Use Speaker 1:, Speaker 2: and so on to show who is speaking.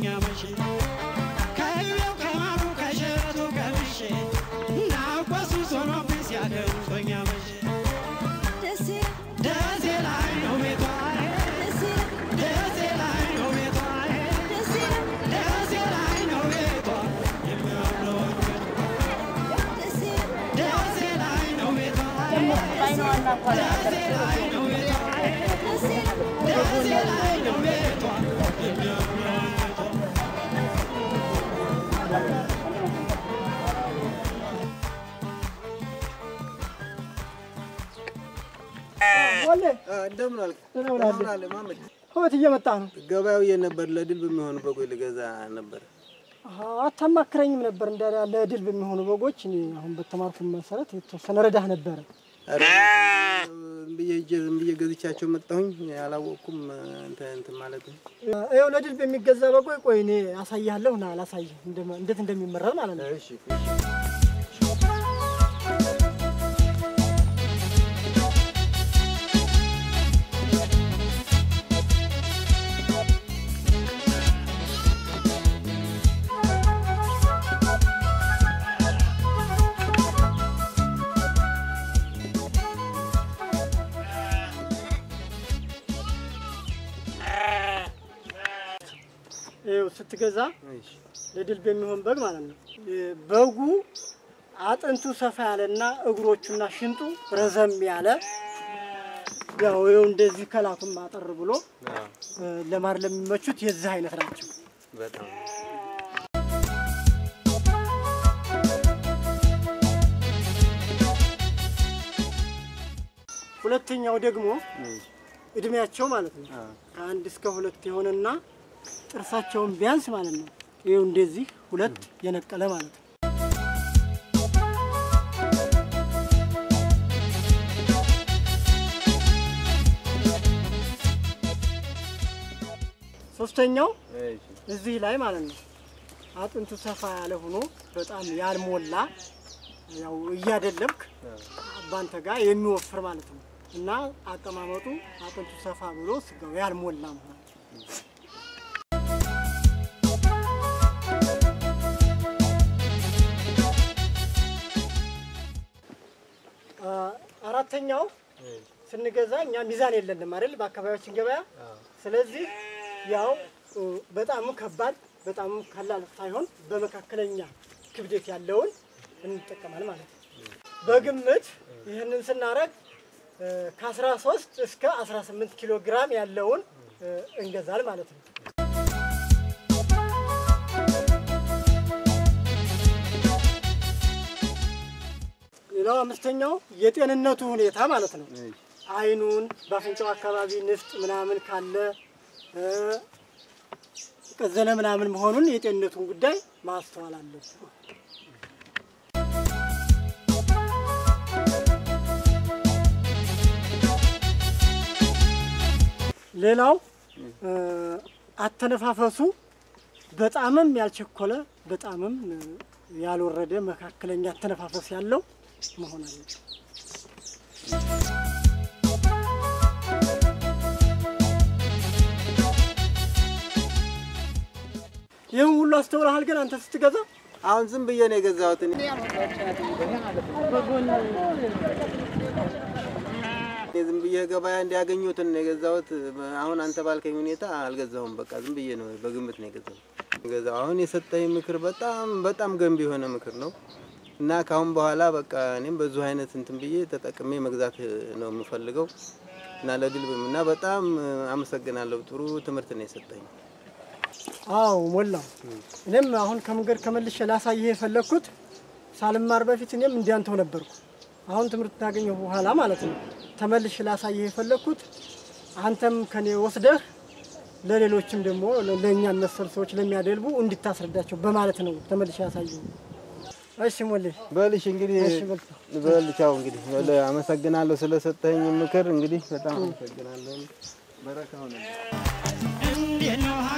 Speaker 1: ናፍቆኛ መቼ ከይቤው ከማሩ ከሸረቱ ቀምሼ ናፍቆት ሱስ ሆኖብኝ ሲያደምጦኛ መቼ ደሴ ላይ ነው ቤቷ ደሴ ላይ ነው ቤቷ ደሴ ላይ ነው ቤቷ የሚያምረው ደሴ ላይ ነው ቤቷ ደሴ ላይ ነው ቤቷ ደሴ ላይ ነው ቤቷ የሚያምረው ቤቷ
Speaker 2: ወለ
Speaker 3: እንደምን አልክ?
Speaker 2: እንደምን አለ?
Speaker 3: እንደምን አለ ማመድ?
Speaker 2: ህይወት እየመጣ ነው።
Speaker 3: ገበያው የት ነበር? ለድል በሚሆኑ በጎች ልገዛ ነበር።
Speaker 2: አሀ፣ አታማክረኝም ነበር እንደ ለድል በሚሆኑ በጎች እኔ አሁን በተማርኩ መሰረት የተወሰነ ረዳህ ነበረ።
Speaker 3: ኧረ ዝም ብዬ ሂጄ ዝም ብዬ ገዝቻቸው መጣሁኝ። አላወቅኩም እንትን እንትን ማለት ነው።
Speaker 2: ይኸው ለድል በሚገዛ በጎች ቆይ እኔ አሳያለሁ ና አላሳይህ እንደማ- እንዴት እንደሚመረጥ ማለት ነው።
Speaker 3: እሺ
Speaker 2: ይኸው ስትገዛ
Speaker 3: እሺ
Speaker 2: ለድል በሚሆን በግ ማለት ነው። በጉ አጥንቱ ሰፋ ያለና እግሮቹና ሽንጡ ረዘም ያለ ያው ይኸው እንደዚህ ከላቱም አጠር ብሎ
Speaker 3: አዎ፣
Speaker 2: እ፣ ለማር ለሚመቹት የዚህ አይነት ናቸው።
Speaker 3: በጣም
Speaker 2: ሁለተኛው ደግሞ
Speaker 3: እሺ
Speaker 2: እድሜያቸው ማለት ነው
Speaker 3: አዎ፣
Speaker 2: ከአንድ እስከ ሁለት የሆነና ጥርሳቸውን ቢያንስ ማለት ነው ይኸው እንደዚህ ሁለት የነቀለ ማለት ነው። ሶስተኛው
Speaker 3: እሺ
Speaker 2: እዚህ ላይ ማለት ነው አጥንቱ ሰፋ ያለ ሆኖ በጣም ያልሞላ ያው እያደለብክ ባንተ ጋር የሚወፍር ማለት ነው እና አቀማመጡ አጥንቱ ሰፋ ብሎ ስጋው ያልሞላ መሆን አ፣ አራተኛው ስንገዛ እኛ ሚዛን የለንም አይደል በአካባቢያችን ገበያ ስለዚህ ያው እ፣ በጣም ከባድ በጣም ቀላል ሳይሆን በመካከለኛ ክብደት ያለውን እንጠቀማል ማለት ነው። በግምት ይህንን ስናረግ እ፣ ከ13 እስከ 18 ኪሎ ግራም ያለውን እ፣ እንገዛል ማለት ነው። ሌላው አምስተኛው የጤንነቱ ሁኔታ ማለት ነው።
Speaker 3: እሺ
Speaker 2: አይኑን በአፍንጫው አካባቢ ንፍጥ ምናምን ካለ እ፣ ቀዘነ ምናምን መሆኑን የጤንነቱን ጉዳይ ማስተዋል አለብን። ሌላው እ፣ አተነፋፈሱ በጣምም ያልቸኮለ በጣምም እ፣ ያልወረደ መካከለኛ አተነፋፈስ ያለው መሆን አለበት። ይህን ሁሉ አስተውለሃል ግን አንተ ስትገዛ
Speaker 3: አሁን ዝም ብዬ ነው የገዛሁት እኔ። እኔ ዝም ብዬ ገበያ እንዲያገኙትን ነው የገዛሁት። አሁን አንተ ባልከኝ ሁኔታ አልገዛሁም። በቃ ዝም ብዬ ነው በግምት ነው የገዛሁት። ገዛው አሁን የሰጠኝ ምክር በጣም በጣም ገንቢ የሆነ ምክር ነው እና ከአሁን በኋላ በቃ እኔም በዙ አይነት እንትን ብዬ ተጠቅሜ መግዛት ነው የምፈልገው እና ለድልብም እና በጣም አመሰግናለሁ። ጥሩ ትምህርት ነው የሰጠኝ።
Speaker 2: አዎ ሞላው። እኔም አሁን ከመንገድ ከመልሼ ላሳይህ የፈለግኩት ሳልማር በፊት እኔም እንዲያንተው ነበርኩ። አሁን ትምህርት ካገኘሁ በኋላ ማለት ነው ተመልሼ ላሳይህ የፈለግኩት አንተም ከኔ ወስደህ ለሌሎችም ደግሞ ለእኛን መሰል ሰዎች ለሚያደልቡ እንድታስረዳቸው በማለት ነው ተመልሼ ያሳየሁ። እሺ ሞሌ
Speaker 3: በልሽ እንግዲህ
Speaker 2: እሺ በልቶ
Speaker 3: በልቻው እንግዲህ በል አመሰግናለሁ ስለሰጠኝ ምክር እንግዲህ በጣም አመሰግናለሁ። በረካ ሆነ።
Speaker 1: እንዴት ነው